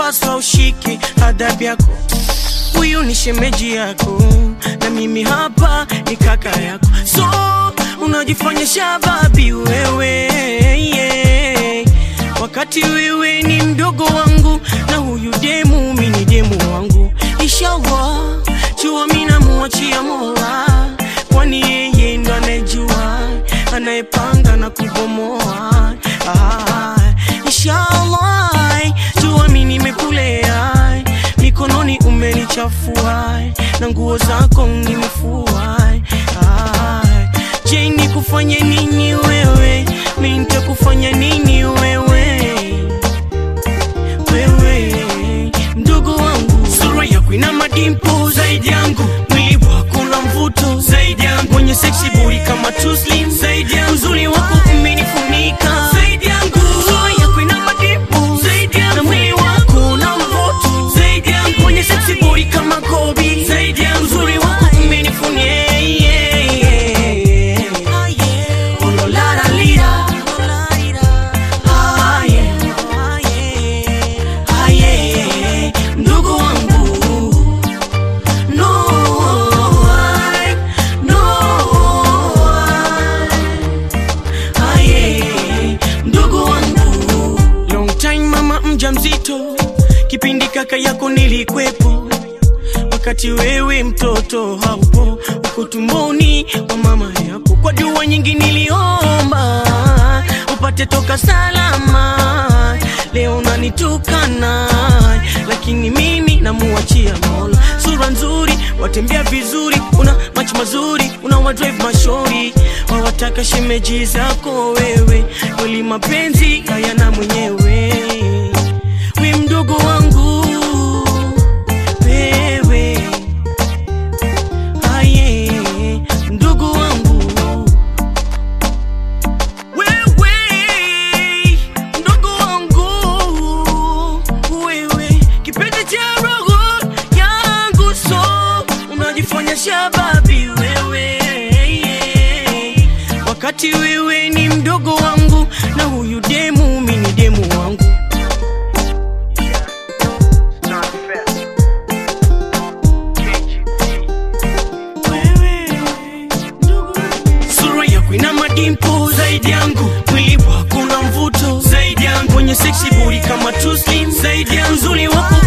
unapaswa ushike adabu yako. Huyu ni shemeji yako na mimi hapa ni kaka yako, so unajifanya shababi wewe yeah. Wakati wewe ni mdogo wangu na huyu demu mi ni demu wangu. Inshallah jua mi namuachia Mola, kwani yeye ndo anayejua anayepanga na kubomoa. Ah, inshallah jua mi nimekulea mikononi umenichafua na nguo zako nimefua. Ah, je, nikufanye nini wewe? Mi nitakufanya nini wewe? Wewe mdogo wangu, sura yako ina madimpo zaidi yangu, mwili wako na mvuto zaidi yangu, mwenye seksi buri kama Tuslim zaidi yangu, uzuri wako umenifunika zaidi yangu, sura yako ina madimpo zaidi yangu, na mwili wako na mvuto zaidi yangu, mwenye seksi buri kama Kobe zaidi yangu, uzuri wako umenifunika yeah, yeah, yeah. Oh, lo, la, la, lira. Ah, yeah. Ah, yeah. Ndugu wangu no, I, no, I. Ah, yeah. Ndugu wangu long time mama mjamzito kipindi kaka yako nilikwepo wakati wewe mtoto haupo uko tumboni wa mama yako kwa dua nyingi niliomba upate toka salama leo nanitukana lakini mimi namuachia mola sura nzuri watembea vizuri una macho mazuri una wadrive mashori wawataka shemeji zako wewe kweli mapenzi hayana mwenyewe we mdogo wangu wewe aye ndugu wangu wewe ndugu wangu wewe kipenzi cha roho yangu so unajifanya shababi wewe wakati wewe ni mdogo wangu na huyu demu mi ni demu wangu sura yako ina madimpo zaidi yangu, mwili wako na mvuto zaidi yangu, mwenye seksi buri kama Tuslim zaidi yangu, uzuri wako